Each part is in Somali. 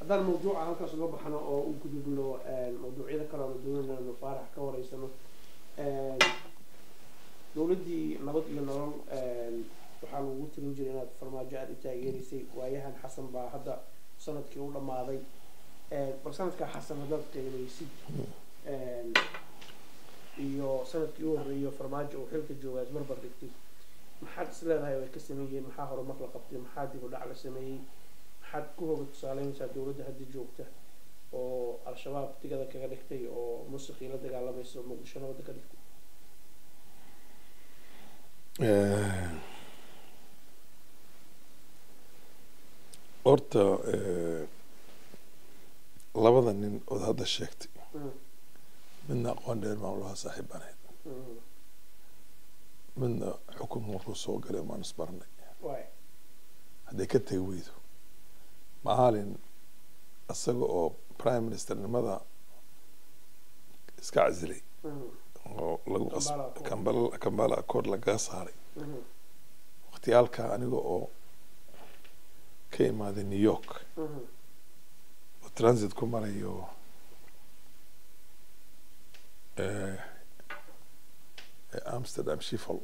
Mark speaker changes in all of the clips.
Speaker 1: haddaan mawduuca halkaas uga baxno oo u gudubno mawduucyada kale oona doonayno faarax ka wareysano dowladdii nabad iyo nolol waxaa lagu tirin jiray inaad farmaajo aada u taageeraysay waayahan xasan baa hadda sanadkii u dhammaaday bal sanadkaa xasan haddaad qiimaysid iyo sanadkii u horreeyo farmaajo uu xilka joogaa isbarbar dhigtay maxaad is leedahay way ka sameeyeen maxaa horumar la qabtay maxaa dib u dhac la sameeyey maxaad ku hoga tusaaleynaysaa dowladda hadda joogta oo al-shabaab digada kaga dhigtay oo musiqii la dagaalamaysa oo muqdisho nabadda ka dhigtay
Speaker 2: horta labada nin ood hadda sheegtay midna aqoon dheer baan ulahaa saaxiib baan ahayd midna xukun markuu soo galay maan isbarnay hadday ka tegi weydo maalin isaga oo prime ministernimada iska casilay oo lagu kambala kambala accord lagaga saaray waqtiyaalka aniga oo ka imaaday new york oo transit ku marayo amsterdam shifol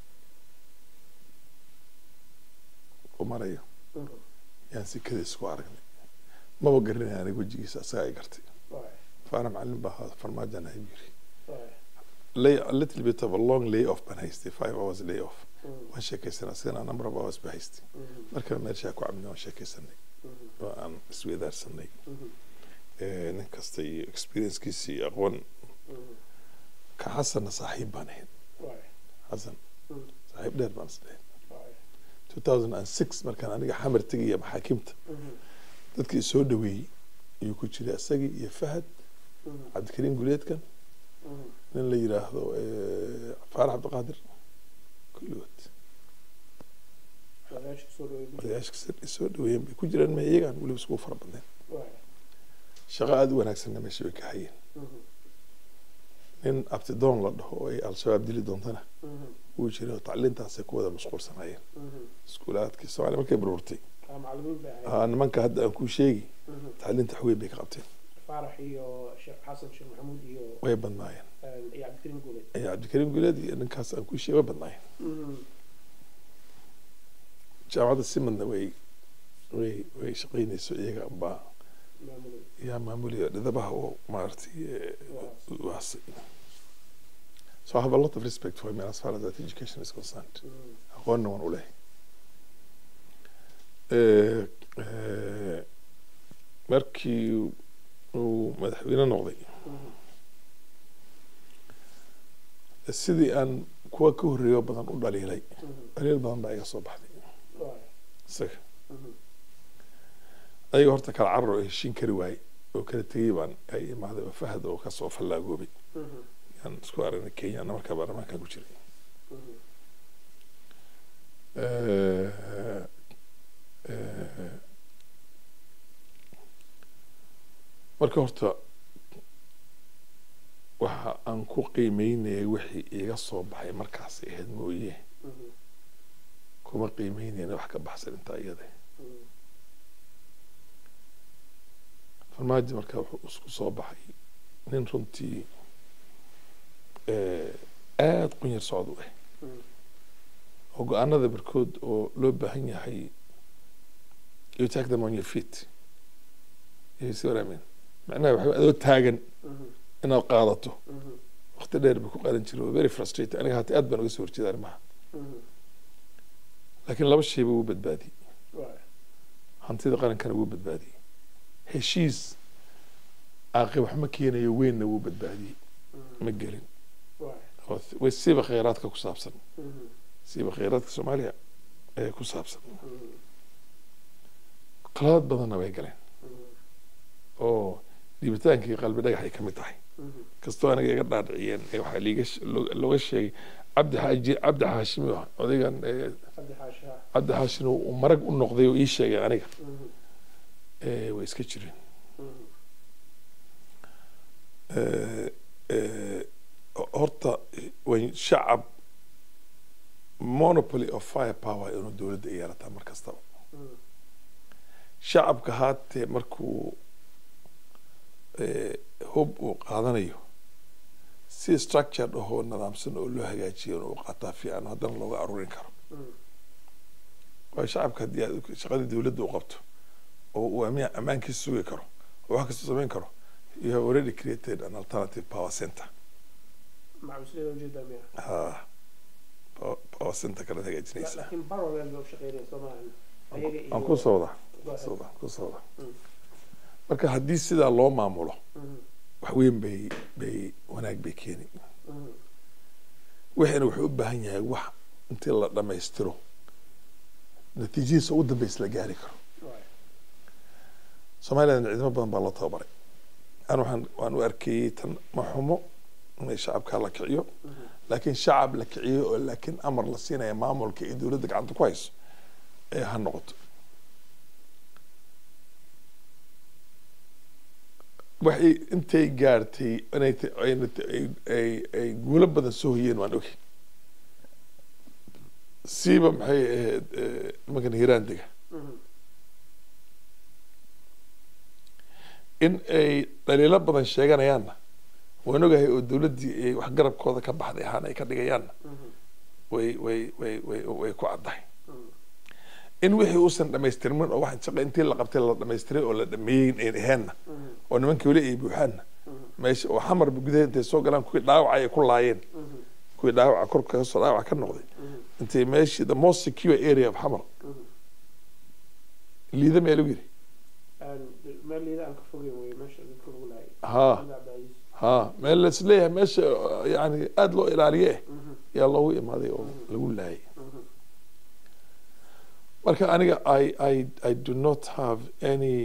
Speaker 2: ku marayo yaan si kadiis ku aragnay maba garanaya aniga wejigiisa asaga ay gartay faana macalin baa ahaa farmaajan ahay yiri lay a little bit of a long lay off baan haystay five hours lay off waan sheekaysanay asigana number of hours baa haystay markana meeshaa ku cabnay waan sheekaysanay oo aan isweydaarsanay nin kasta iyo experiencekiisa iyo aqoon ka xasanna saaxiib baan ahayn xasan saaxiib dheer baan isdhahayn two thousand and six markaan aniga xamar tegaya maxaakimta dadkii soo dhaweeyey ayuu ku jiray isagii iyo fahad cabdikariim guleedkan nin la yiraahdo faarax cabdiqaadir kulligood odayaashka soo dhaweeyeen bay ku jiraan ma iyagaan weliba iskugu fara badneen shaqo aada u wanaagsanna meesha bay ka hayeen nin abtidoon la dhaho oo ay al-shabaab dili doontana wuu jiray oo tacliintaasay ku wada mashquulsanaayeen iskuulaadkii soomaaliya markay burburtay nimanka hadda aan kuu sheegi tacliinta xweyn bay ka qabteen
Speaker 1: faarax iyo sheekh xasan sheekh maxamuud iyo
Speaker 2: way badnaayeen
Speaker 1: iyo cabdikariim guuleed
Speaker 2: iyo cabdikariim guleed iyo ninkaas aan kuu sheegi way badnaayeen jaamacadda simadna way way way shaqaynayso iyaga baa yaa maamulaya dhidabaha oo maaragtay waasay so I have a lot of respect for him as far as that education is concerned aqoonna waan u lehay markii uu madaxweyne noqday sidii aan kuwa ka horreeyo badan u dhaliilay dhaliil badan baa iga soo baxday isaga ayaga horta kala carar oo heshiin kari waayey oo kala tegey baan ay imaaday oo fahad oo kasoo fallaagoobay yaan isku aragnay kenyana markaa baarlamaankan ku jiray marka horta waxa aan ku qiimeynayay wixii iga soo baxay markaas ahayd mooye kuma qiimeynayna wax ka baxsan intaa iyada farmaajo markaa wuxuu isku soo baxay nin runtii aada qunyar socod u ah oo go-aanada barkood oo loo baahan yahay you take them on your feet you see what I mean macnaha waxa adoo taagan inaad qaadato waqti dheer bay ku qaadan jiray oo very frustrated aniga hata aad baan uga soo horjeeda arrimaha laakiin laba shayba wuu badbaadiyey hantida qarankana wuu badbaadiyey heshiis aaqi wax ma keenayo weynna wuu badbaadiyey ma gelin way siiba kheyraadka ku saabsan siiba kheyraadka soomaaliya ee ku saabsan qaladaad badanna way galeen oo dhiibitaankii qalbi dhagax ay ka mid tahay kastoo aniga iga dhaadhiciyeen waxaa liiga looga sheegay cabdi xaaji cabdi xaashimi odaygan cabdi xaashim uu marag u noqday oo ii sheegay aniga way iska jireen horta way shacab monopoly of fire power inuu dowladda yeelataa mar kastaba shacabka haatee markuu hub uu qaadanayo si structured ahoo nidaamsan oo loo hagaajiyo uu qaataa fiican haddana looga aruurin karo waayo shacabka haddii aad shaqadii dowladda u qabto oo uu ama ammaankiisa sugi karo oo wax kasta samayn karo you have already created an alternative power center
Speaker 1: macawisleeda ujeedaa miya
Speaker 2: ha power center kala hagaajinaysaa
Speaker 1: laakiin parallel bay u shaqeynaya soomaaliya ayaga iyo
Speaker 2: aan ku socda socda ku socda marka haddii sidaa loo maamulo wax weyn bay bay wanaag bay keeni waxayna wuxuu u baahan yahay wax intii la dhammaystiro natiijadiisa ugu dambaysa la gaari karo somaliland ciidamo badan baa loo tababaray an waxaan waan u arkeeyey tan ma xumo inay shacabka la kiciyo laakiin shacab la kiciyo oo laakiin amar la siinaya maamulka iyo dowladda gacanta ku hayso ee ha noqoto waxay intay gaartay inay ay guulo badan soo hoyeen waan ogay siiba maxay ahayd nimankan hiiraan dega in ay dhaliilo badan sheeganayaanna waan ogahay oo dowladdii ay wax garabkooda ka baxday ahaan ay ka dhigayaanna way way way way way ku caddahay in wixii uusan dhamaystirmin oo waxaan shaqa intii la qabtay la dhamaystiray oo la dhameeyey ayn aheenna oo nimankii weli ay buuxaanna meesha oo xamarba gudaha intay soo galaan kuwii dhaawaca ay ku laayeen kuwii dhaawaca korka kasoo dhaawaca ka noqday intay meeshii the most secure area of xamar liida meel u yiri
Speaker 1: meel liida aan ka fogeyn wey meesha dadka lagu laayay
Speaker 2: ha ha meel la isleeyahay meesha yani aada loo ilaaliye eh yaa loogu imaaday oo lagu laayay marka aniga i i i do not have any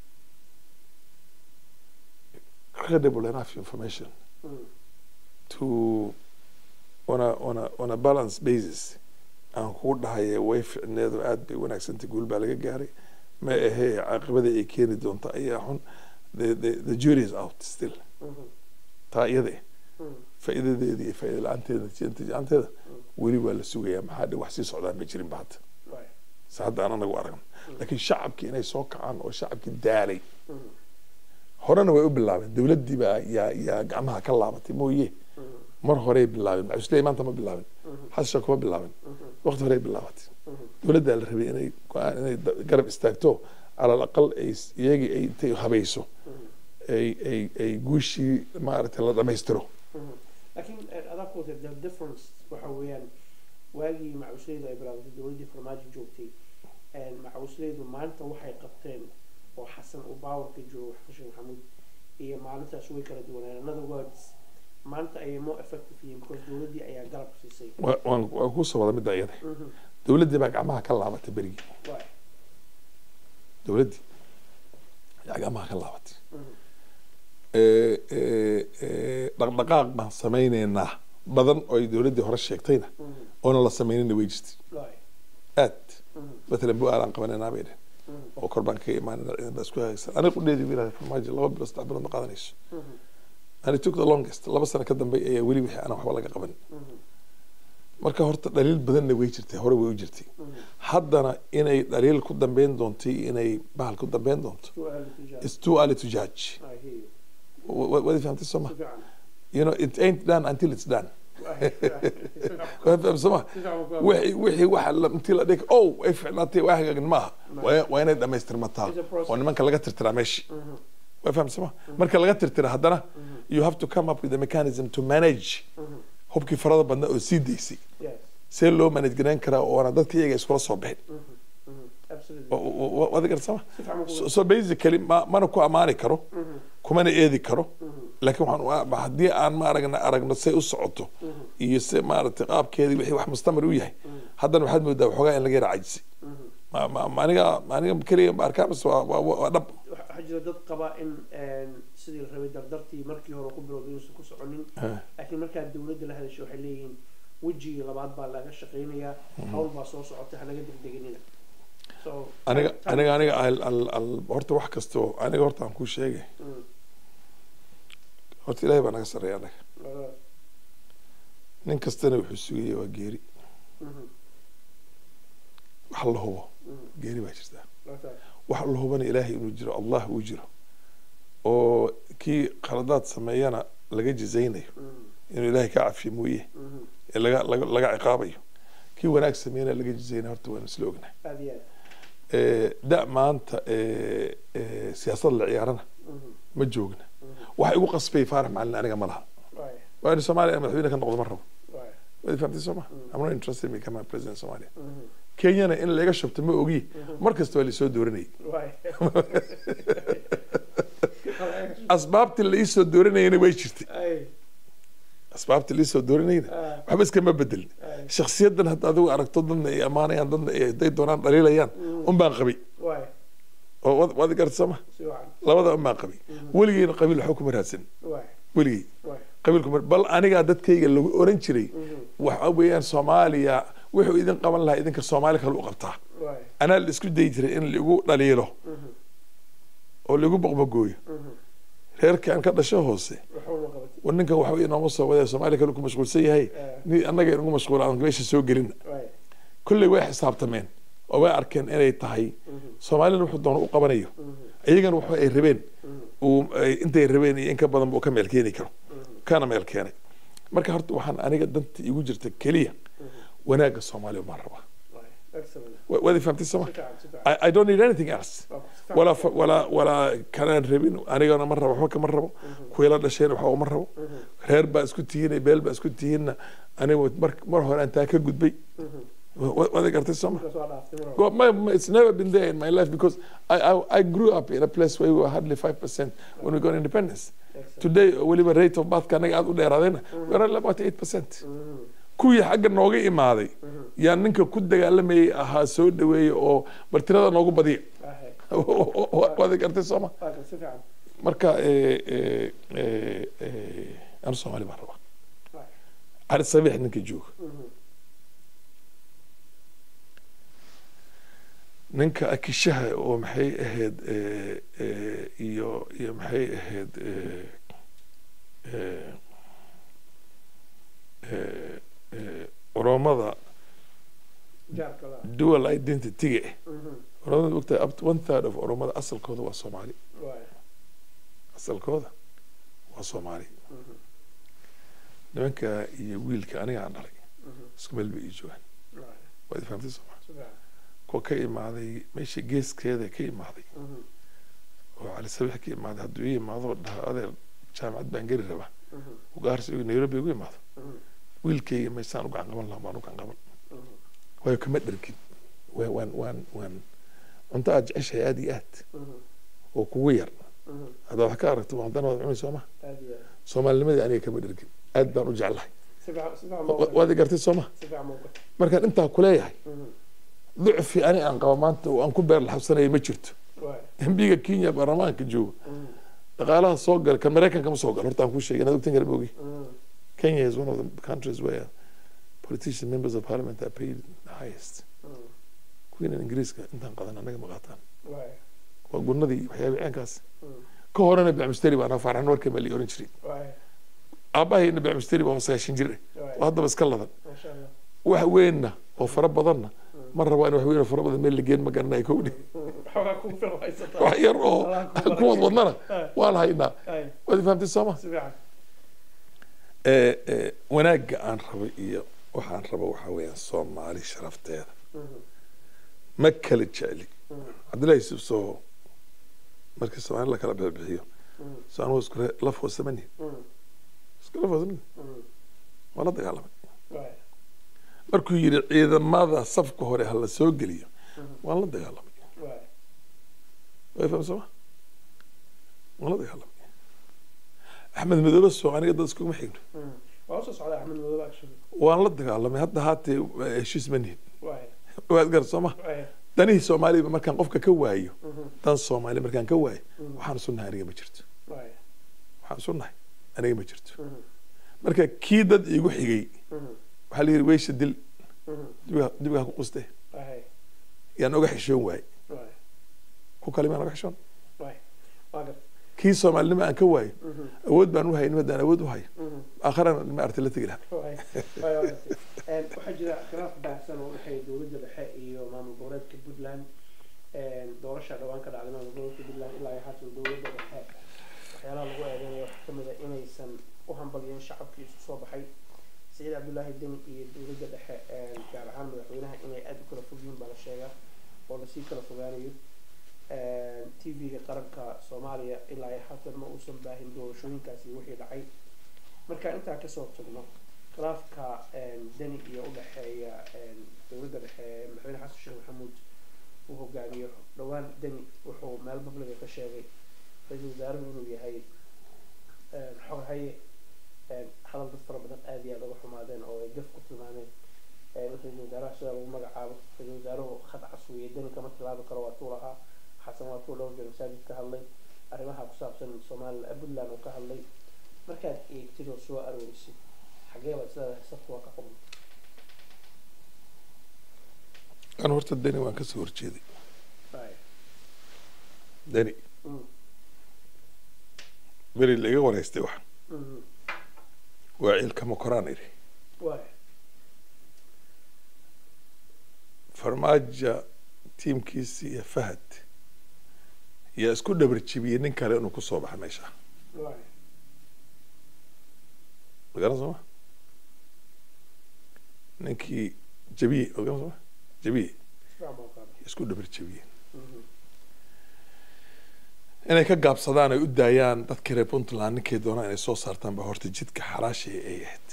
Speaker 2: credible enough information to on a on a on a balance basis aan kugu dhahaya way ficneedu aad bay wanaagsantay guul baa laga gaaray ma ahee caaqibada ay keeni doonta ayaa xun the the the jury is out still taa iyada faa'iidadeeda iyo faa'iida la-aanteeda natiijanteeda weli waa la sugayaa maxaa dhe wax sii socdaan ma jirin ba hadda se hadda aan anagu aragno laakiin shacabkii inay soo kacaan oo shacabkii daalay horena way u bilaabeen dowladdii baa yaa yaa gacmaha ka laabatay mooye mar horey bilaabeen macusley maanta ma bilaabin xasha kuma bilaabin waqti horey bilaabatay dowladdaa la rabay inay go-aan inay garab istaagto calal aqal ay iyagii ay intay habayso ay ay ay guushii maaragtay la dhamaystiro
Speaker 1: laakiin adaa ku wata the difference waxa weeyaan waagii macawisleydu ay bilaabatay dowladdii farmaajo joogtay macawisleydu maalinta waxay qabteen oo xasan uu baawarka joogo xashin maxamuud iyo maalintaas way kala duwanaan another words maanta ayay more effective yihiin because dowladdii ayaa garab siisay
Speaker 2: waan waan kusoo wada midda iyada dowladdii baa gacmaha ka laabatay berigii dowladdii ayaa gacmaha ka laabatay dhaqdhaqaaq baan samayneynaa badan oo ay dowladdii hore sheegtayna oona la samaynina way jirtay aad matalan bu-aalaan qabanaynaa bay dhehen oo kor baan kaga imaanayna ciidan baa isku hagaagsan aniga qudheedii bu yidhahda farmaajo laba bilo saddex bilood ma qaadanayso and it took the longest laba sano ka dambe ayaa weli wixii aan waxba laga qaban marka horta dhaliil badanna way jirtay hore way u jirtay haddana inay dhaliil ku dambeyn doonto inay bahal ku dambeyn doonto it's too early to judge wadi fahamtay soo ma you know it ain't done until it's done faham soma wixii wixii waxa intii la dhig oh ay ficnaatay waa hagaagin maaha waa inay dhamaystirmataa oo nimanka laga tirtiraa meeshii waa faham soma marka laga tirtira haddana you have to come up with a mechanism to manage hubkii farada badnaa oo sii daysay see loo manage garayn karaa oona dadka iyaga iskula soo bixin wadi garsama so basically ma mana ku amaani karo kumana eedi karo laakiin waxaan haddii aan ma aragna aragno say u socoto iyo se maaragtay qaabkeedii wixii wax mustamar u yahay haddana waxaad moodaa waxoogaa in laga yara cajisay aniga aniga keliya ma arkaa mise waa dhab
Speaker 1: waxaa jira dad qaba in sidii la rabay dardartii markii hore ku bilowday inuusan ku soconin laakiin markaad dowladda la hadasho waxay leeyihiin wejigii labaad baa laga shaqaynayaa hawl baa soo socotay hanaga degdeginina
Speaker 2: aniga aniga aniga horta wax kastoo aniga horta aan kuu sheegay horta ilahay baa naga sarreeya anaga nin kastana wuxuu sugaya waa geeri wax la hubo geeri baa jirtaa wax la hubana ilaahay inuu jiro allah uu jiro oo kii khaladaad sameeyana laga jizaynayo inuu ilaahay ka cafiyo mooye ee laga laga laga ciqaabayo kii wanaag sameeyana laga jizaynayo horta waanu isla ognahay
Speaker 1: aad iyo aad
Speaker 2: Eh, da maanta eh, eh, siyaasad la ciyaarana ma joogna waxa igu qasbay faarax macalin aniga ma laha
Speaker 1: waay
Speaker 2: waa in soomaaliya madaxweyne ka noqdo ma rabo
Speaker 1: waay
Speaker 2: waad fahamtay sooma I'm not interested in becoming president of Somalia kenyana in laga shubto ma ogi mar kasta waa lasoo dooranayay
Speaker 1: waay
Speaker 2: asbaabtii la iisoo dooranayana way jirtay
Speaker 1: ay
Speaker 2: asbaabtii la iisoo dooranayna
Speaker 1: ah,
Speaker 2: waxba iskama bedelin
Speaker 1: ay
Speaker 2: shakhsiyadan hadda adigu aragto dadna ay ammaanayaan dadna ay haday doonaan dhaliilayaan un baan qabay
Speaker 1: waay
Speaker 2: oo waad- waad garta sooma
Speaker 1: si wacan
Speaker 2: labada un baan qabay weligeyna qabiil waxba kuma raadsan
Speaker 1: waay
Speaker 2: weligey
Speaker 1: waay
Speaker 2: qabiil kuma bal anigaa dadkayga lagu oran jiray waxa weeyaan soomaaliya wuxuu idin qaban lahaa idinka soomaali kale u qabtaa
Speaker 1: waay
Speaker 2: anaa la isku dayi jiray in lagu dhaliilo oo lagu boqmagooyo reerkii aan ka dhasho hoose
Speaker 1: waxba ma qabatay
Speaker 2: war ninkan waxa inooma soo wadee soomaaliya kale ku mashquulsan yahay ni annaga inagu mashquula aan meesha soo gelina
Speaker 1: waay
Speaker 2: kolley way xisaabtameen oo way arkeen inay tahay soomaalina wuxuu doono u qabanayo iyagana waxa ay rabeen uu ay- intay rabeen iyo in ka badan buu ka meel keeni karo kana meel keenay marka horta waxaan aniga danta igu jirta keliya wanaagga soomaaliya umaan rabaa
Speaker 1: waay excellent
Speaker 2: Wa- waad i fahamtay sooma
Speaker 1: si fiican si fiican
Speaker 2: I, I don't need anything else
Speaker 1: waa ku- si fiican
Speaker 2: walaa fa- walaa walaa kanaan rabin anigana ma rabo waxba kama rabo kuwila dhasheen waxba ma rabo reer baa isku tihiin beel baa isku tihiinna aniga mar mar hore aan taa ka gudbay Wa- waad i gartay sooma
Speaker 1: markaas waa dhaaftay mar
Speaker 2: Well, my, my, it's never been there in my life because I, I, I grew up in a place where we were hardly 5% when we got independence.
Speaker 1: Excellent.
Speaker 2: Today, weliba rate of birth anaga aad u dheeraadayna we are about 8%. kuwii xagga nooga imaaday yaa ninka ku dagaalamayay ahaa soo dhaweeya oo bal tirada noogu badiya
Speaker 1: Ahe,
Speaker 2: waad gartay sooma
Speaker 1: waa kan si fiican
Speaker 2: marka eh, eh, eh, eh, anu soomaali baan rabaa
Speaker 1: waay
Speaker 2: cali sabiix ninka jooga ninka akishaha oo maxay ahayd eh, eh, iyo iyo maxay ahayd eh, eh, eh, eh, oromada
Speaker 1: jaarka la
Speaker 2: dual identity-ga ah
Speaker 1: Mhm.
Speaker 2: oromada ogtahay up to one third of oromada asalkooda waa soomaali
Speaker 1: waay
Speaker 2: asalkooda waa soomaali
Speaker 1: Mhm.
Speaker 2: nimanka iyo wiilka aniga aan dhalay
Speaker 1: Mhm.
Speaker 2: isku meel bay ii joogaan
Speaker 1: waay
Speaker 2: waad fahamtay sooma
Speaker 1: si fiican
Speaker 2: kuwa ka imaaday meesha geeskeeda ka imaaday
Speaker 1: Mhm.
Speaker 2: oo cali sabiix ka imaaday hadduu ii imaado dhaha adeer jaamacad baan geli rabaa
Speaker 1: Mhm.
Speaker 2: ugaarsi igu nairobi igu imaado
Speaker 1: Mhm.
Speaker 2: wiilkayga meeshaan u gacan qaban lahaa baan u gacan qaban
Speaker 1: Mhm.
Speaker 2: waayo kama dhergin waa- waan waan waan cunto aad jeceshahay aad iyo aad
Speaker 1: Mhm.
Speaker 2: oo kugu yar
Speaker 1: Mhm.
Speaker 2: haddaad wax ka aragto waa haddana waad cuni sooma
Speaker 1: aad iyo aad
Speaker 2: soomaalinimadii aniga kama dhergin aad baan u jeclahay
Speaker 1: si fiican si fiican
Speaker 2: Wa-
Speaker 1: muuqata
Speaker 2: waad i gartay sooma
Speaker 1: si fiican muuqata
Speaker 2: markaan intaa kuleeyahay
Speaker 1: Mhm.
Speaker 2: ducfi ani aan qaba maanta oo aan ku beer laxabsanaya ma jirto
Speaker 1: waay
Speaker 2: embiga kenya baarlamaanka jooga
Speaker 1: Mhm.
Speaker 2: dhaqaalaha soo gala kan maraykanka ma soo galo horta aan kuu sheegay inaad ogtan kara ma ogi
Speaker 1: Mhm.
Speaker 2: Kenya is one of the countries where politicians, members of parliament are paid the highest.
Speaker 1: Mhm.
Speaker 2: Kuwiina Ingiriiska intaan qadan anaga ma qaataan.
Speaker 1: waay
Speaker 2: Waa gunnadii waxyaaba ceenkaas.
Speaker 1: Mhm.
Speaker 2: Ka horena bacmisteri baan faaraxan warkay baa la oran jiray.
Speaker 1: waay
Speaker 2: Aabahayna bacmisteri baa sagaashan jir eh.
Speaker 1: waay
Speaker 2: oo haddaba iska ladan.
Speaker 1: masha allah
Speaker 2: Wax weynna oo fara badanna ma rabo in wax weyn oo fara badan meel la geen ma garanayo kowdhi.
Speaker 1: waxoogaa kugu filan haysataa
Speaker 2: Wax yar oo
Speaker 1: Allah ku
Speaker 2: kuwad wadnana
Speaker 1: Ay.
Speaker 2: waan haynaa.
Speaker 1: ay
Speaker 2: Waad i fahamtay sooma?
Speaker 1: si fiican
Speaker 2: Eh, eh, wanaagga aan rabo iyo waxaan rabo waxaa weeyaan Soomaali sharafteeda.
Speaker 1: Mhm.
Speaker 2: ma kala jecli
Speaker 1: Mhm.
Speaker 2: cabdullahi yusuf soo markii soomaali la kala bixiyo
Speaker 1: Mhm.
Speaker 2: soo anugu isku re- laf hoosamani
Speaker 1: Mhm.
Speaker 2: isku laf hoosamani
Speaker 1: Mhm.
Speaker 2: waa la dagaalamay
Speaker 1: waay
Speaker 2: markuu yidhi ciidamada safka hore ha la soo geliyo
Speaker 1: Mhm.
Speaker 2: waan la dagaalamay
Speaker 1: waay
Speaker 2: way faham sooma waan la dagaalamay axmed madoobe soo aniga dad iskuguma xigno
Speaker 1: Mhm. waa usoo socdaa axmed madoobe actually
Speaker 2: waan la dagaalamay hadda haatee eh, heshiis ma nihin
Speaker 1: waay
Speaker 2: waad gar sooma
Speaker 1: waay
Speaker 2: danihii soomaaliba markaan qofka ka waayo
Speaker 1: Mhm.
Speaker 2: dan soomaali markaan ka waayo
Speaker 1: Mhm.
Speaker 2: waxaan isu nahay aniga ma jirto
Speaker 1: waay
Speaker 2: waxaan isu nahay aniga ma jirto
Speaker 1: Mhm.
Speaker 2: marka kii dad iigu xigay
Speaker 1: Mhm.
Speaker 2: waxaa la yidhi weysha dil
Speaker 1: Mhm.
Speaker 2: dibiga dibiga ku quste
Speaker 1: waay
Speaker 2: yaan oga xishoon waay
Speaker 1: waay
Speaker 2: ku kale maan oga xishoon
Speaker 1: waay waa garta
Speaker 2: kii soomaalinimo aan ka waayo
Speaker 1: Mhm.
Speaker 2: awood baan u hayn haddaan awood u hayo
Speaker 1: Mhm.
Speaker 2: aakharana ma arti la tegi lahaa
Speaker 1: waay waay waa garta Een, waxaa jira khilaaf baahsan oo u dhexeeya dowladda dhexe iyo maamul goboleedka puntland doorasha dhawaan ka dhacday maamul gobolka puntland ilaa iyo haatan dowladda dhexe waxyaalaha lagu eedeynaya waxaa kamid a inaysan u hambalyin shacabkii isu soo baxay saciid cabdullaahi deni iyo dowladda dhexe gaar ahaan madaxweynaha inay aada u kala fogyihiin baa la sheegaa oo lasii kala fogaanayo t v-ga qaranka soomaaliya ilaa iyo haatan ma uusan baahin doorashooyinkaasi wixii dhacay marka intaa kasoo tagno khilaafka deni iyo udhexeeya dowladda dhexe madaxweyne xasan sheekh maxamuud uu hogaamiyo dhowaan deni wuxuu meel babliga ka sheegay ra-iisul wasaaruhu inuu yahay xoghaye hadal dad fara badan aada iyo aada uga xumaadeen oo ay gaf ku tilmaameen ra-iisul wasaaraha sidaa lagu magacaabo ra-iisul wasaaruhu khad caswiye deni kama tilaabi karo waa tuu lahaa xasan waa tuu dhowr jeer masaajid ka hadlay arrimaha ku saabsan somalilan puntland oo ka hadlay markaad eegtid oo soo aroorisid xagee baad isleedahay safku waa ka qumay
Speaker 2: an horta deni waan kasoo horjeeday deni beri laiga wareystay wax waa ciilkama koraan idhi farmaaja tiimkiisi iyo fahad yaa isku dhabar jibiyey nin kale inuu kusoo baxa meesha magaran sooma ninkii jabiye magaran sooma jabiye isku dhabar jabiyeen inay ka gaabsadaan ay u daayaan dadkii reer puntland ninkay doonaan inay soo saartaan ba horta jidka xalaashii ay ahayd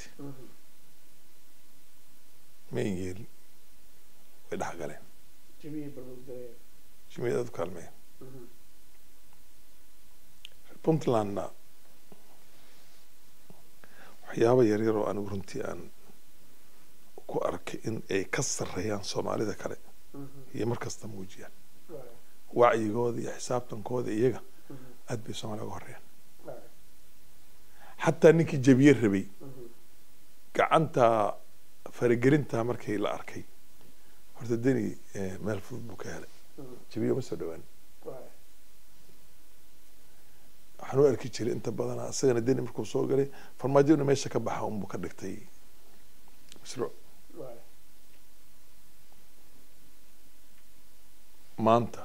Speaker 2: mayn yeelin way dhex galeen jimiyad aad u kaalmeen reer puntlandna waxyaaba yaryar oo anigu runtii aan ku arkay in ay ka sarreeyaan soomaalida kale iyo markasta muujiyaan wacyigooda iyo xisaabtankooda iyaga aad bay soomaliya uga horeeyaan xataa ninkii jabiye rabay gacanta faragelinta markii la arkay horta deni meel fudud buu ka helay jabiye uma soo dhawaan waxaan u arki jiray inta badana isagana deni markuu soo galay farmaajona meesha ka baxa unbuu ka dhigtay mashruuc maanta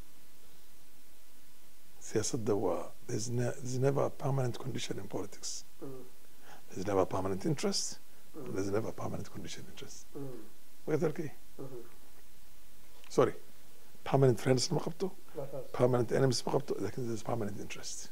Speaker 2: siyaasadda waa there's, ne there's never a permanent condition in politics there's never a permanent interest and there's never a permanent condition interest wagaad arkay sorry permanent friends ma qabto permanent enemies ma qabto lakin there's permanent interest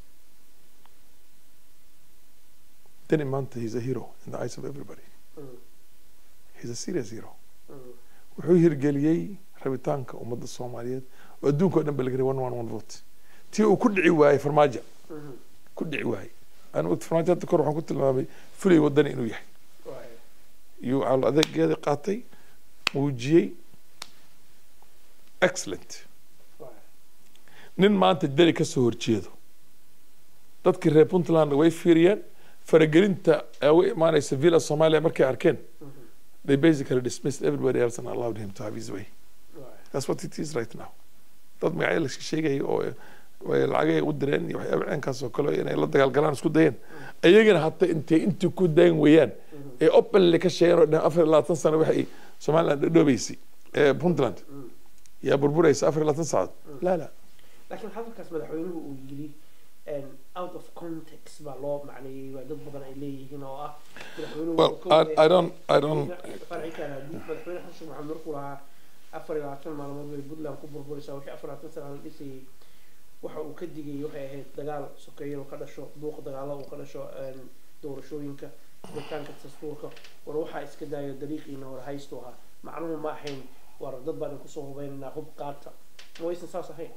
Speaker 2: then maanta he's a hero in the eyes of everybody he's a serious hero wuxuu hirgeliyey rabitaanka ummadda soomaaliyeed oo adduunka o dhan ba laga one one one vote tii uu ku dhici waayey farmaajo ku dhici waayey ana wagti farmaajo hadda kor waxaan ku tilmaamay fulay wadani inuu yahay iyuu cal adeegeeda qaatay muujiyey excellent nin maanta deli ka soo horjeedo dadkii reer puntland way fiiriyeen faragelinta uga imaanaysa villa somalia markay arkeen they basically dismissed everybody else and allowed him to have his way. That's what it is right now. dad magacyo la sheegaya oo lacagay u direen iyo waxyaaba ceenkaas oo kale inay la dagaalgalaan isku dayeen ayagana hata intay intii ku dayn weeyaan ee openly ka sheegeen oo dhan afar iyo labaatan sano waxay somaliland dhadhoobeysay ee puntland yaa burburaysa afar iyo labaatan saacadood la la
Speaker 1: laakiin hadalkaas madaxweynuhu uu yiri out of context baa loo macneeyey waa dad badan ay leeyihiin oo ah
Speaker 2: well I, I don't I don't
Speaker 1: farcikan haddii madaxweyne xasan sheekh maxamed markuu lahaa afar iyo labaatan maalmood bay puntland ku burburaysaa wixii afar labaatan sana la dhisayay waxa uu ka digayay waxay ahayd dagaal sokeeyo ka dhasho buuq dagaalo uu ka dhasho doorashooyinka jiritaanka dastuurka war waxaa iska daayo dariiqiina hore haystu ahaa macnuhu ma ahayn war dad baan kusoo hubaynaynaa hub qaata ma waysan saas ahayn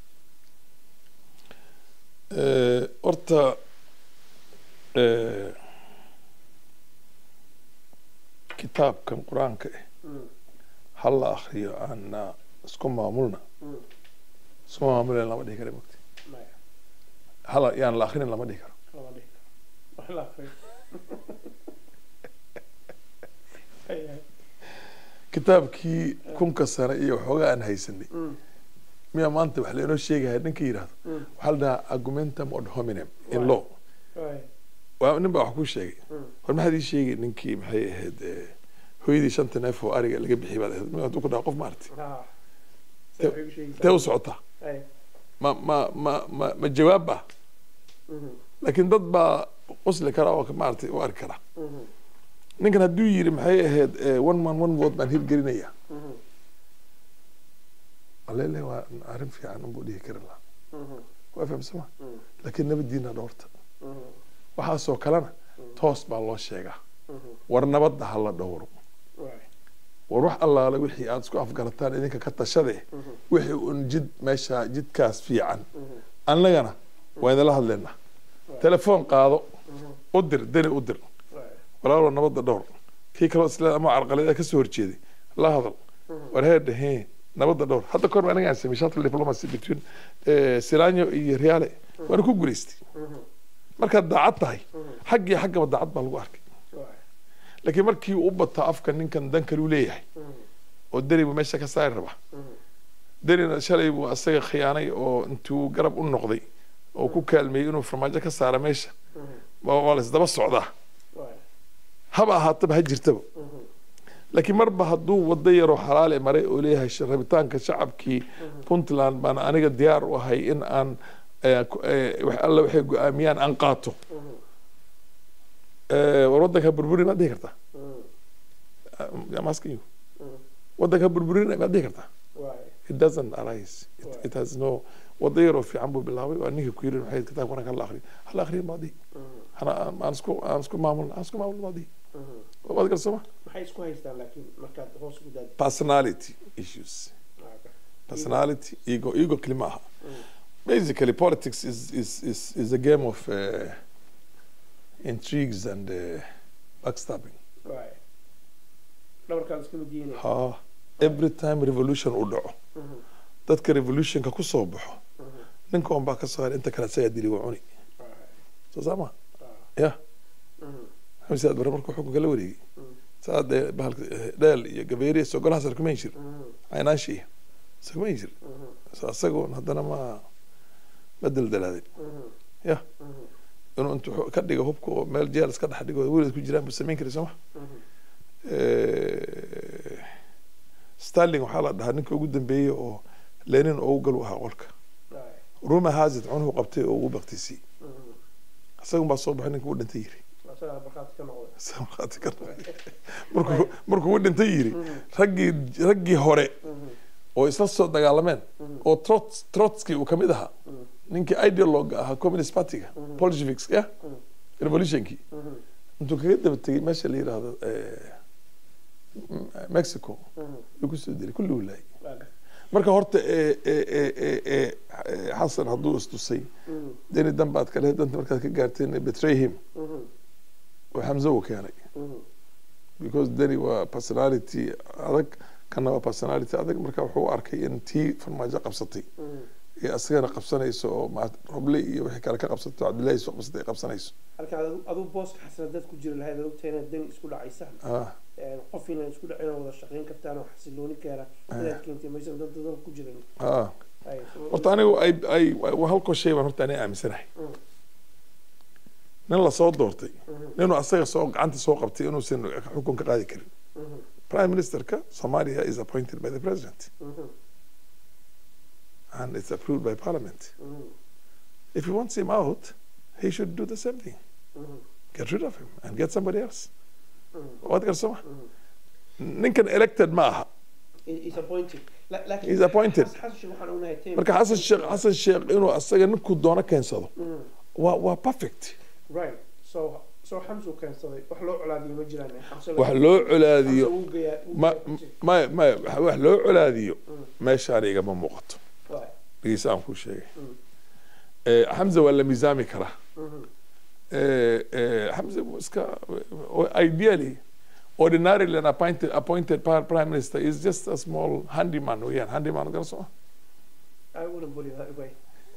Speaker 2: horta kitaabkan qur-aanka ah ha la akriyo aana isku maamulna isku maamulen lama dhihi kara mogti hala yaan la akrinin lama dhihi karo kitaabkii kunka sane iyo waxoogaa aan haysanay miyaa maanta wax lainoo sheegaya ninka yidhahdo waxaa la dhahaa argumentum od hominem in law waa nin baa wax ku sheegay war maxaad ii sheegay ninkii maxay ahayd hooyadii shanta neef oo ariga laga bixiyay baad ahayd hadduu ku dhaha qof maarti
Speaker 1: Waxay ku sheegaysaa.
Speaker 2: tee u socotaa
Speaker 1: Ay.
Speaker 2: ma ma ma ma ma jawaab ah
Speaker 1: Mhm.
Speaker 2: laakiin dad baa qosli kara oo maaragtay u arki kara
Speaker 1: Mhm.
Speaker 2: ninkan hadduu yidhi maxay ahayd eh, one man one vote baan hirgelinaya
Speaker 1: Mhm.
Speaker 2: alele waa arrin fiican unbuu dhihi kari lahaa
Speaker 1: Mhm.
Speaker 2: waa fahamsama
Speaker 1: Mhm.
Speaker 2: laakiin nabadiina dhowrta
Speaker 1: Mhm.
Speaker 2: waxaasoo kalena toos baa loo sheegaa
Speaker 1: Mhm.
Speaker 2: war nabadda ha la dhowro
Speaker 1: Waay.
Speaker 2: war wax allaale wixii aad isku afgarataan idinka ka tashade
Speaker 1: Mhm.
Speaker 2: wixii un jid meesha jidkaas fiican
Speaker 1: Mhm.
Speaker 2: annagana waa idinla hadlaynaa
Speaker 1: Waay.
Speaker 2: telefoon qaado
Speaker 1: Mhm.
Speaker 2: u dir deni u dir
Speaker 1: Waay.
Speaker 2: walaalo nabadda dhowr kii kaloo isla ama carqalada ka soo horjeeday la hadal
Speaker 1: Mhm.
Speaker 2: war heedhe he nabadda dhowr hadda kahor anigaan samey shuttle diplomacy between eh, silanyo iyo riyaale waana ku guulaystay
Speaker 1: Mhm.
Speaker 2: markaad daacad tahay
Speaker 1: Mhm.
Speaker 2: xag iyo xaggaba daacad baa lagu arkay
Speaker 1: Waay.
Speaker 2: laakiin markii uu u bato afka ninkan dan kale u leeyahay
Speaker 1: Mhm.
Speaker 2: oo deni buu meesha ka saari rabaa
Speaker 1: Mhm.
Speaker 2: denina shalay buu asaga khiyaanay oo intuu garab u noqday oo ku kaalmeeyey inuu farmaajo ka saara meesha
Speaker 1: Mhm.
Speaker 2: waa waa la isdaba socdaa
Speaker 1: Waay.
Speaker 2: haba ahaataba ha jirtaba
Speaker 1: Mhm.
Speaker 2: laakiin marba hadduu wado yaroo xalaale maray oo leeyahay sh- rabitaanka shacabkii puntland baan aniga diyaar u ahay in aan eh, ku- eh, wax alla waxay go-aamiyaan aan qaato
Speaker 1: Mhm.
Speaker 2: Eh, war wadanka burburin maad dhihi kartaa
Speaker 1: Mhm.
Speaker 2: I'm asking you
Speaker 1: Mhm.
Speaker 2: wadanka burburin maad dhihi kartaa
Speaker 1: Waay.
Speaker 2: it doesn't arise it,
Speaker 1: Right.
Speaker 2: it has no wado yaroo fiican buu bilaabay waa ninka ku yiri maxay kitaabka quraanka hala akhriyo hala akhriyo maad dhihi
Speaker 1: Mhm.
Speaker 2: hana aan aan isku aan isku maamulno aan isku maamulno maad dhihi
Speaker 1: Mhm.
Speaker 2: waad garsama
Speaker 1: maxay isku haystaan laakiin markaad hoos ugu daadi
Speaker 2: personality issues personality ego ego kelima aha
Speaker 1: Mm.
Speaker 2: basically politics is is is, is a game of uh, intrigues and uh, backstabbing
Speaker 1: Waay. dhabarkaad iska mid yihiin
Speaker 2: ha every time revolution uu dhaco
Speaker 1: Mhm.
Speaker 2: dadka revolutionka ku soo baxo
Speaker 1: Mhm.
Speaker 2: ninka un baa ka soo haray inta kale asagaa dili waa cuni
Speaker 1: Waay.
Speaker 2: soo saama
Speaker 1: Ah.
Speaker 2: ya
Speaker 1: Mhm.
Speaker 2: maxamed siyaad bare markuu xukunka la wareegay
Speaker 1: Mm.
Speaker 2: saa dee bahalka eh, dheel iyo gabeeriya sogolahaas arkumayn jir
Speaker 1: Mhm.
Speaker 2: caynaashi iskumayn jir
Speaker 1: Mhm.
Speaker 2: so asagoon haddana ma ma daldalaaday
Speaker 1: Mhm.
Speaker 2: ya
Speaker 1: Mhm.
Speaker 2: inuu intuu xu- ka dhigo hubka oo meel jeel iska dhex dhigo weligeed ku jiraan buu samayn kari sooma
Speaker 1: Mhm.
Speaker 2: starling waxaa la dhahaa ninka ugu dambeeyey oo lenin oo u gal u ahaa qolka
Speaker 1: Waay.
Speaker 2: ruma hazard cunuhu qabtay oo ugu baktisiyey
Speaker 1: Mhm.
Speaker 2: isagun baa soo baxay ninka u dhintay yiri
Speaker 1: asagaa barkaati ka noqday
Speaker 2: Isaga markhaati ka noqday. markuu markuu u dhintay yiri
Speaker 1: Mhm.
Speaker 2: raggii raggii hore
Speaker 1: Mhm.
Speaker 2: oo isla soo dagaalameen
Speaker 1: Mhm.
Speaker 2: oo Trots- trotsky uu kamid ahaa
Speaker 1: Mhm.
Speaker 2: ninkii ideologa ahaa communist partyga
Speaker 1: Mhm.
Speaker 2: bolsheviks ya
Speaker 1: Mhm.
Speaker 2: revolutionkii
Speaker 1: Mhm.
Speaker 2: intuu kaga daba tegey meesha la yidhaahdo eh, M- mexico
Speaker 1: Mhm.
Speaker 2: yuu kusoo dilay kulli uu laayay
Speaker 1: Waay.
Speaker 2: marka horta eh, eh, eh, eh, eh, eh, xasan hadduu istusay
Speaker 1: Mhm.
Speaker 2: deni danbaad kale danta markaad ka gaarteen betray him
Speaker 1: Mhm.
Speaker 2: oo xamse uu keenay
Speaker 1: Mhm.
Speaker 2: because deni waa personality adag kana waa personality adag marka wuxuu u arkay in tii farmaajo qabsatay
Speaker 1: Mhm.
Speaker 2: ee asagana qabsanayso oo ma- roble iyo wixii kale ka qabsato cabdillahi soo qabsatay ay qabsanayso
Speaker 1: halka adu- aduu booska xasana dad ku jira lahayd ogtahay inaad dani isku dhacaysaan
Speaker 2: ah
Speaker 1: Een, qof inaan isku dhacin oo wada shaqayn kartaan oo xasilooni keena inaad keentay maysan dad dadal ku jiran
Speaker 2: ah
Speaker 1: Ay, so-
Speaker 2: horta anigu ay ay waa halkoo shay baan horta aniga aaminsanahay
Speaker 1: Mm.
Speaker 2: nin lasoo doortay
Speaker 1: Mhm.
Speaker 2: ninuu asaga soo gacanta soo qabtay inuusan xukun ka qaadi karin
Speaker 1: Mhm.
Speaker 2: prime ministerka somalia is appointed by the president
Speaker 1: Mhm.
Speaker 2: and it's approved by parliament
Speaker 1: Mhm.
Speaker 2: if he wants him out he should do the same thing
Speaker 1: Mhm.
Speaker 2: get rid of him and get somebody else
Speaker 1: Mhm.
Speaker 2: waad garsama
Speaker 1: Mhm.
Speaker 2: ninkan elected ma aha
Speaker 1: He- he's appointed. La- laakiin
Speaker 2: He's appointed.
Speaker 1: Xas- xasan sheekh waxaan ognahay team-
Speaker 2: marka xasan sheekh xasan sheekh inuu asaga ninkuu doono keensado
Speaker 1: Mhm.
Speaker 2: waa waa perfect
Speaker 1: right so so xamsu keensaday wax loo colaadiyo ma jiraan Xamse la-
Speaker 2: wax loo colaadiyo
Speaker 1: Xamse wuu geeyaa- wuu
Speaker 2: ma
Speaker 1: geeyaa-
Speaker 2: ma ma wax loo colaadiyo
Speaker 1: Mm.
Speaker 2: meeshaan igama muuqato
Speaker 1: Waay.
Speaker 2: dhegeysa aan kuu sheegay
Speaker 1: Mm.
Speaker 2: Eh, xamza waa la miisaami karaa
Speaker 1: Mhm.
Speaker 2: Eh, eh, xamza wuu iska ideally ordinarily an appointed appointed par- prime minister is just a small handyman weeyaan handyman gara soo
Speaker 1: I wouldn't put it that way.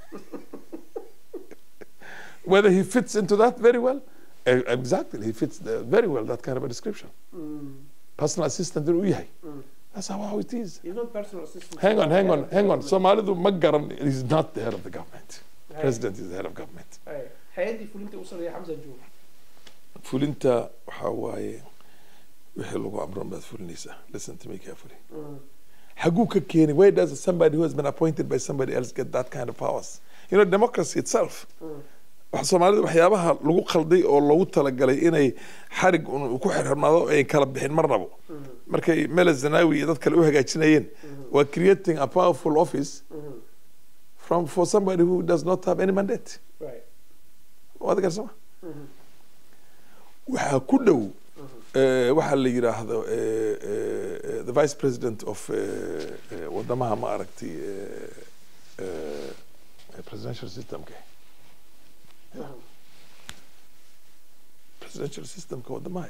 Speaker 2: whether he fits into that very well eh, exactly he fits the, very well that kind of a description
Speaker 1: Mm.
Speaker 2: personal assistant inuu yahay
Speaker 1: Mm.
Speaker 2: that's how it is
Speaker 1: He's not personal assistant.
Speaker 2: hang on hang on hang on
Speaker 1: Government.
Speaker 2: soomaalidu ma garan he's not the head of the government
Speaker 1: Hay-
Speaker 2: president is the head of government
Speaker 1: hay. hay-addii fulinta u sareeya xamsa jooga
Speaker 2: fulinta waxaa waaye wixii lagu amran baad fulinaysaa listen to me carefully
Speaker 1: Mm.
Speaker 2: xaguu ka keeni why does somebody who has been appointed by somebody else get that kind of powers you know democracy itself wax soomaalida waxyaabaha lagu khalday oo loogu talagalay inay xarig un ku xirxirnaado ay kala bixin marnabo markay mele zanawi iyo dad kale u hagaajinayeen waa creating a powerful office from for somebody who does not have any mandate
Speaker 1: right
Speaker 2: waad garsama waxaa ku dhow eh, waxaa la yidhaahdo eh, eh, eh, the vice president of eh, eh, wadamaha ma aragtay eh, eh, presidential systemka presidential systemka wadamaha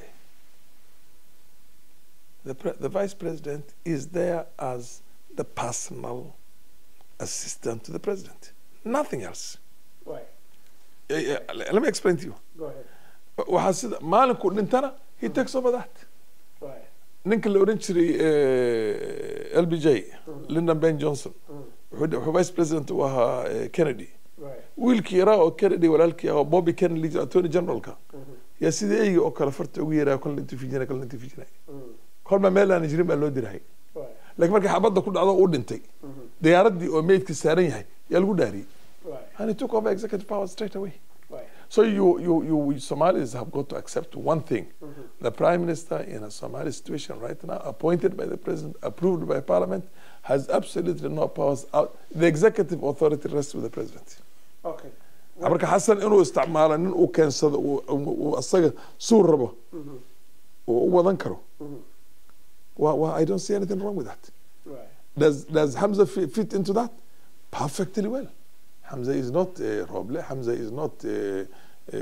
Speaker 2: the, pre the vice president is there as the personal assistant to the president nothing else
Speaker 1: right
Speaker 2: Eh, eh, let me explain to you
Speaker 1: go ahead
Speaker 2: waxaa sida maalinku dhintana he takes over that
Speaker 1: right
Speaker 2: ninka la oran jiray eh, lbj lyndon ben johnson wuxuu wuxuu vice president u ahaa eh, kennedy
Speaker 1: right
Speaker 2: wiilkii yaraa oo kennedy walaalkii ah oo bobby kennedy attorney generalka yaa sidii eyga oo kale farta ugu yaraa kolna intuu fijinay kolna intuu fijinay kolba meel aan jirin baa loo dirahay
Speaker 1: right
Speaker 2: laakiin markii xabadda ku dhacdo uu dhintay diyaaradii oo meydka saaran yahay yaa lagu dhaariyey
Speaker 1: right
Speaker 2: and he took over executive power straight away
Speaker 1: right
Speaker 2: So you, you, you Somalis have got to accept one thing. The Prime Minister in a Somali situation right now, appointed by the President, approved by Parliament, has absolutely no powers out. The executive authority rests with the President.
Speaker 1: okay
Speaker 2: marka xasan inuu isticmaalo nin uu keensado uu- uu uu asaga suu rabo uu u wadan karo Wa- wa- I don't see anything wrong with that.
Speaker 1: right
Speaker 2: Does, does Hamza fit, fit into that? Perfectly well. Hamza is not uh, Roble. Hamza is not. Uh, uh,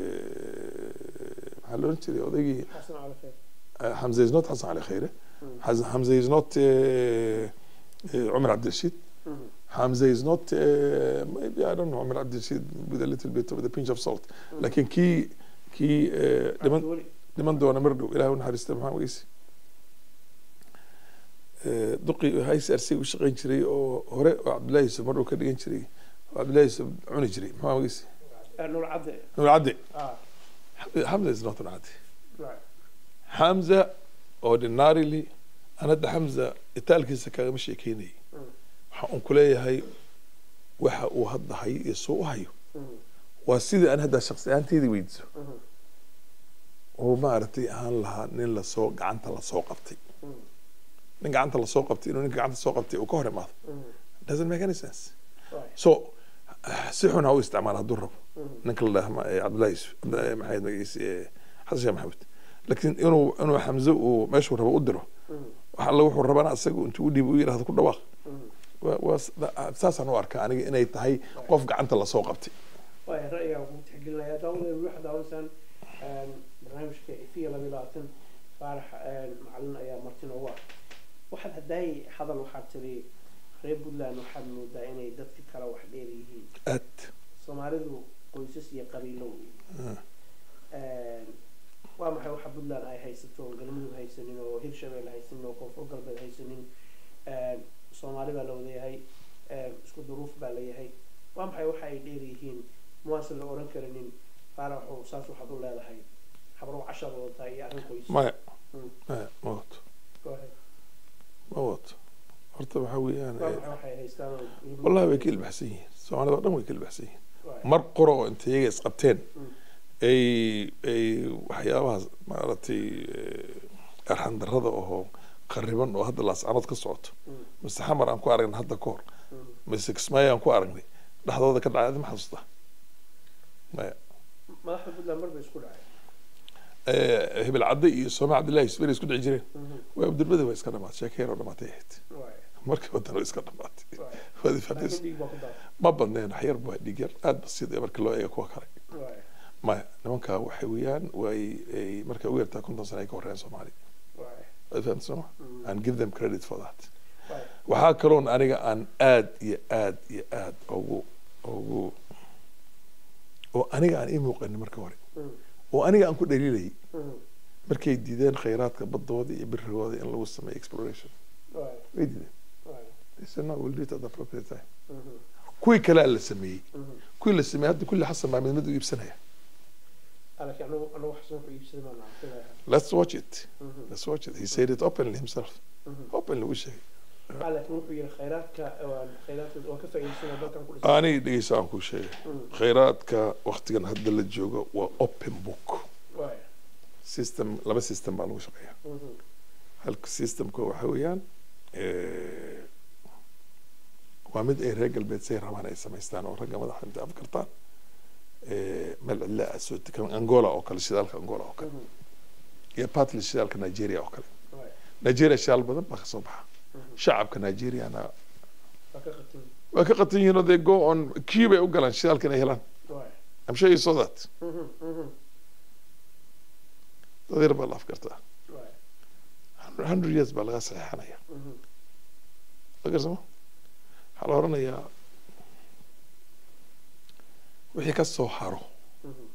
Speaker 2: maxaa la oran jiray odaygii
Speaker 1: xasan cali kheer
Speaker 2: uh, Hamza is not Hassan Ali Khaire. Haz- Hamza is not uh, uh, Umar Abdel Rashid. Hamza is not uh, maybe I don't know Umar Abdel Rashid with a little bit of the pinch of salt. لكن kii kii uh, dhiman
Speaker 1: cabdiweli
Speaker 2: dhiman doona mar dhow ilaahay u naxariista maxaa weyse duqi haysarsi u shaqayn jiray oo hore oo cabdullahi yusuf mar dhow ka dhigan jiray oo cabdullahi yusuf cuni jiray maxaa weyse
Speaker 1: Ah, nuur cadde
Speaker 2: nuur cadde
Speaker 1: ah
Speaker 2: Hamza is not nuur cadde
Speaker 1: right
Speaker 2: Hamza ordinarily aan hadda Hamza itaalkiisa kagama sheekeynayay waxaan un ku leeyahay waxa uu hadda hayo iyo soo u hayo waa sidii aan hadda shaqsi ahaanteydii weydiiso oo maaragtay ahaan lahaa nin lasoo gacanta lasoo qabtay nin gacanta lasoo qabtay inuu ninka gacanta soo qabtay uu ka hor imaado doesn't make any sense
Speaker 1: right
Speaker 2: so ah, si xun ha u isticmaala hadduu rabo ninka la dhaha ma- eh, cabdullahi yusuf Cabd- eh, maxay magaciisa eh, xasan sheekh maxamed laakiin inuu inuu xamse uu meeshuu rabo u diro wax alla wuxuu rabana asaga intuu u dhiibo u yidhahdo ku dhawaaq waa- waa s- da- ah, saasaan u arkaa aniga inay tahay qof gacanta lasoo qabtay
Speaker 1: waay ra'yigaa ugu tixgelinaya daawadeedu waxaa daawansaan barnaamijka ifiya laba iyo labaatan faarax macalin ayaa marti noogu ah waxaad haddaay hadal waxaad tiri reer puntland waxaad moodaa inay dadka kale wax dheer yihiin
Speaker 2: aad
Speaker 1: soomaalidu qoysas iyo qabiilo wey waa maxay waxa puntland ay haysato oo galmudug haysanin oo hirshabelle haysanin oo koonfur galbeed haysanin soomaali baa la wadayahay isku duruuf baa layahay waa maxay waxa ay dheer yihiin muwaasan la oran karinin faaraxu saas waxaad u leedahay habrow cashaad wadataa iyo arrin qoys
Speaker 2: maya
Speaker 1: Mm.
Speaker 2: maya ma wato
Speaker 1: Go ahead.
Speaker 2: ma wato horta waxaa weeyaan
Speaker 1: waa
Speaker 2: eh,
Speaker 1: maxay waxay haystaan oo
Speaker 2: wallahi way ka ilbaxsan yihiin soomaalida oo dhan way ka ilbaxsan yihiin
Speaker 1: Right.
Speaker 2: mar qoro oo inta iyaga isqabteen
Speaker 1: Mm.
Speaker 2: ay ay waxyaabahaas maaragtay eh, arxan darrada oo qariban oo hadda laascanood ka socoto
Speaker 1: Mm.
Speaker 2: mise xamar aan ku aragnay hadda ka hor
Speaker 1: Mm.
Speaker 2: mise kismaayo aan ku aragnay dhexdooda ka dhacay ma xasuusta maya
Speaker 1: madaxda puntland mar bay isku dhacay
Speaker 2: Eh, hebel cadde iyo soome cabdillahi isberi isku dhici jireen
Speaker 1: Mhm.
Speaker 2: waa abdulbada waa iska dhamaatay sheekeyn oo dhamaatay ahayd
Speaker 1: Right.
Speaker 2: markii wadana waa iska dhamaatay
Speaker 1: Right.
Speaker 2: waad
Speaker 1: laakiin
Speaker 2: fahmaysa
Speaker 1: dhiig baa ku daatay
Speaker 2: ma badneen wax yar baa dhig yar aad basiid ee markii loo eego kuwa kale
Speaker 1: Right.
Speaker 2: maya nimankaa waxay weeyaan way ay markay ugu yartaa konton sano ay ka horreeyaan soomaali
Speaker 1: Right.
Speaker 2: waad fahamta sooma
Speaker 1: Mm.
Speaker 2: and give them credit for that
Speaker 1: Right.
Speaker 2: waxaa kaloon aniga aan aad iyo aad iyo aad ugu ugu oo aniga aan ii muuqanin marka hore
Speaker 1: Mm.
Speaker 2: oo aniga aan ku dhaliilayay
Speaker 1: Mm.
Speaker 2: markay diideen khayraadka badooda iyo birigooda in lagu sameeyo exploration
Speaker 1: Right.
Speaker 2: way diideen
Speaker 1: Right.
Speaker 2: They said, no, we'll do it at the appropriate time
Speaker 1: Mhm.
Speaker 2: kuwii kalea la sameeyey
Speaker 1: Mhm.
Speaker 2: kuwii la sameeyey hadda kulli xasan baa mid mid u iibsanaya
Speaker 1: laakiin anagu anagu xasan wuxuu iibsaday baan arkayaa
Speaker 2: let's watch it
Speaker 1: Mhm.
Speaker 2: let's watch it he said it openly himself
Speaker 1: Mhm.
Speaker 2: openly u sheegay
Speaker 1: ah laakiin wuxuu yidhi khayraadka waan khayraadka waan ka faa'iidaysanaa dalkan ku dhisan
Speaker 2: aniga dhegeysa aan kuu sheegay khayraadka waktigan hadda la joogo waa open book
Speaker 1: waaya
Speaker 2: system laba system baa lagu shaqeeya
Speaker 1: Mhm.
Speaker 2: halka systemka waxa weeyaan eh, waa mid ay reer galbeed say rabaan ay samaystaan oo ragga madaxa intay afkartaan eh, meel cidla ah soo degan angola oo kale shidaalka angola oo kale
Speaker 1: Mhm.
Speaker 2: iyo partly shidaalka nigeria oo kale
Speaker 1: waaya
Speaker 2: nigeria shidaal badan baa kasoo baxa
Speaker 1: Mhm.
Speaker 2: shacabka nigeriana
Speaker 1: waa ka qatin
Speaker 2: waa ka qatan yihiin oo they go on kii bay u galaan shidaalka inay helaan
Speaker 1: waaya
Speaker 2: I'm sure you saw that
Speaker 1: Mhm. Mhm.
Speaker 2: dad yar baa la afkartaa
Speaker 1: waaya
Speaker 2: hundred years baa laga saxeexanaya
Speaker 1: Mhm.
Speaker 2: magarsama waxaa la oranayaa wixii ka soo haro
Speaker 1: Mhm.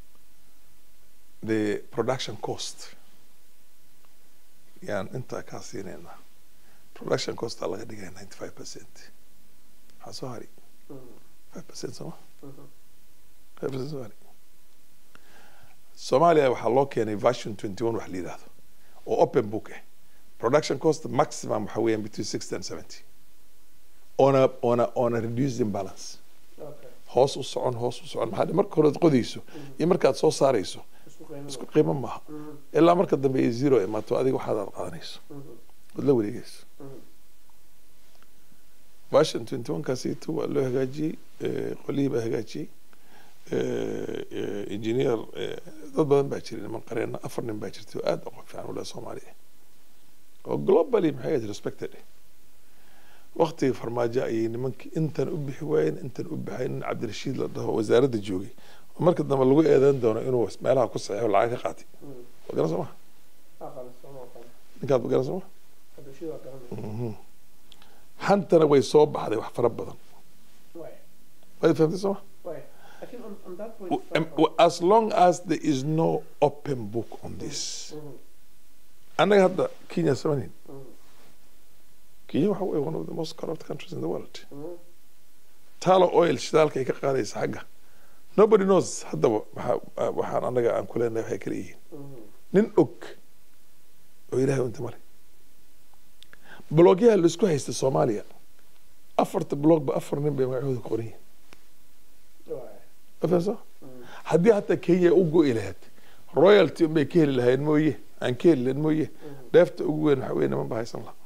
Speaker 2: the production cost yaan intaa kaa siinaynaa production cost aa laga dhigaya ninety five percent waxaa soo hari
Speaker 1: Mhm.
Speaker 2: five percent sooma
Speaker 1: Mhm.
Speaker 2: five percent soo hari soomaaliya waxaa loo keenay version twenty one wax la yidhaahdo oo open book ah production cost maximum waxa weeyaan between sixty and seventy on a on a on a reduced imbalance
Speaker 1: okay
Speaker 2: hoos u socon hoos u socon maxaa marka hore qodayso iyo markaad soo saarayso
Speaker 1: isku qiimo
Speaker 2: isku qiimo maaha
Speaker 1: Mhm.
Speaker 2: ilaa marka dambe ay zero imaato adiga waxaad aad qaadanayso
Speaker 1: Mhm.
Speaker 2: ood la wareegayso
Speaker 1: Mhm.
Speaker 2: version twenty one kaasiito waa loo hagaajiyey eh, qolihii baa hagaajiyey eh, eh, engineer eh, dad badan baa jiray niman qareena afar nin baa jirtay oo aad aqoon fiican ula soomaaliya oo globally maxay ahayd respected waktigii farmaajo ayay nimankii intan u bixi waayeen intan u baxay nin cabdirashiid la dhaho wasaaradda joogay oo marka dambe lagu eedeyn doono inuu meelaha ku saxeexo lacag ka qaatay
Speaker 1: Mhm.
Speaker 2: waa garan soo ma
Speaker 1: aqal sama aqal
Speaker 2: ninkaad ma garan soo ma
Speaker 1: hadashii waa garanaya
Speaker 2: Mhm. hantana way soo baxday wax fara badan
Speaker 1: waaya
Speaker 2: waad fahamtay soo ma
Speaker 1: waaya laakiin on on that point
Speaker 2: W- um, w- as long as there is no open book on this
Speaker 1: Mhm.
Speaker 2: annaga hadda kenya samanin
Speaker 1: Mhm.
Speaker 2: kenya waxa wey one of the most corrupt countries in the world
Speaker 1: Mhm.
Speaker 2: talo oil shidaalka ay ka qaadaysa xagga nobody knows haddaba waxa- waxaan annaga aan ku leenahay waxay kala yihiin
Speaker 1: Mhm.
Speaker 2: nin og oo ilaahay unta male blogyaha laisku haysta soomaaliya afarta blogba afar nin bay magacooda ku qoran yihiin
Speaker 1: waaya
Speaker 2: ma fahamsan
Speaker 1: Mhm.
Speaker 2: haddii hataa kenya u go'i lahayd royalty unbay ka heli lahayn mooye aan ka heli lahayn mooye
Speaker 1: Mhm.
Speaker 2: dheefta ugu weyn waxa weye niman baa haysan lahaa